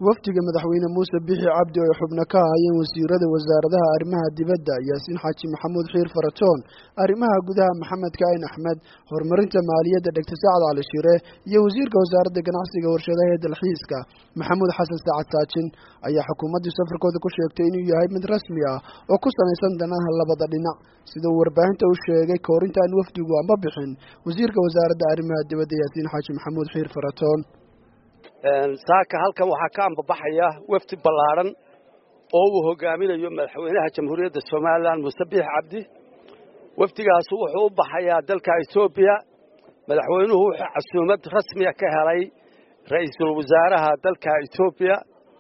wafdiga madaxweyne muuse bixi cabdi oo ay xubno ka ahaayeen wasiirada wasaaradaha arrimaha dibadda yaasiin xaaji maxamuud xiir faratoon arrimaha gudaha maxamed kaain axmed horumarinta maaliyadda dhegta sacad cali shire iyo wasiirka wasaaradda ganacsiga warshadaha ee dalxiiska maxamuud xasan saacad saajin ayaa xukuumaddii safarkooda ku sheegtay inuu yahay mid rasmi ah oo ku salaysan danaha labada dhinac sida uu warbaahinta u sheegay koorintaan wafdigu amba bixin wasiirka wasaaradda arrimaha dibadda yaasiin xaaji maxamuud xiir faratoon saaka halkan waxaa ka ambabaxaya wafdi ballaadhan oo uu hogaaminayo madaxweynaha jamhuuriyadda somalilan muuse biix cabdi wafdigaasu wuxuu u baxayaa dalka etoobiya madaxweynuhu wuxuu casuumad rasmiya ka helay ra'iisul wasaaraha dalka etoobiya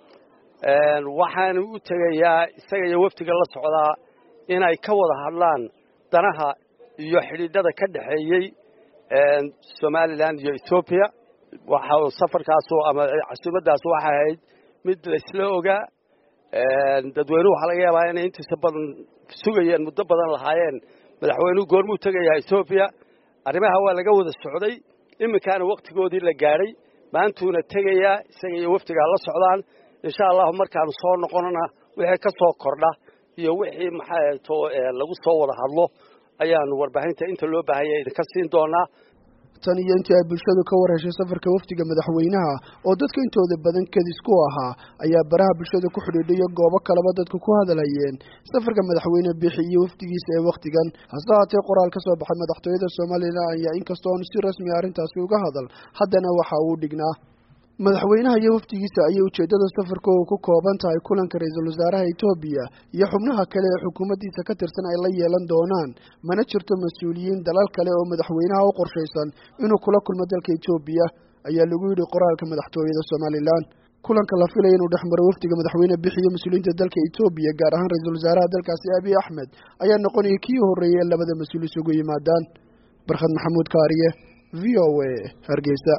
waxaanu u tegayaa isaga iyo wafdiga la socdaa inay ka wada hadlaan danaha iyo xidhiidhada ka dhexeeyey somalilan iyo etoobiya waxa safarkaasu ama casuumaddaas waxay ahayd mid laysla ogaa dadweynuhu waxaa laga yaabaa inay intiisa badan sugayeen muddo badan lahaayeen madaxweynuhu goormuu tegayaa etoobiya arrimaha waa laga wada socday iminkaana wakhtigoodii la gaadhay maantuuna tegayaa isaga iyo wafdigaa la socdaan insha allahu markaanu soo noqonona wixii ka soo kordha iyo wixii maxaato lagu soo wada hadlo ayaanu warbaahinta inta loo baahanya idinka siin doonaa tan iyo intii ay bulshadu ka war heshay safarka wafdiga madaxweynaha oo dadka intooda badan kadis ku ahaa ayaa baraha bulshada ku xidhiidhayo goobo kaleba dadku ku hadalhayeen safarka madaxweyne bixi iyo wafdigiisa ee wakhtigan hase haatee qoraal ka soo baxay madaxtooyada somalilan ayaa inkastoo oon si rasmi a arrintaasi uga hadal haddana waxa uu dhignaa madaxweynaha iyo wafdigiisa ayay ujeeddada safarkooda ku kooban tahay kulanka ra-iisul wasaaraha etoobiya iyo xubnaha kale ee xukuumaddiisa ka tirsan ay la yeelan doonaan mana jirto mas-uuliyiin dalal kale oo madaxweynaha u qorshaysan inuu kula kulmo dalka etoobiya ayaa lagu yidhi qoraalka madaxtooyada somalilan kulanka la filaya inuu dhex maro wafdiga madaxweyne bixi iyo mas-uuliyiinta dalka etoobiya gaar ahaan ra-iisul wasaaraha dalkaasi abiy axmed ayaa noqonaya kii horreeyay ee labada mas-uul isugu yimaadaan barkhad maxamuud kaariye v o a hargeysa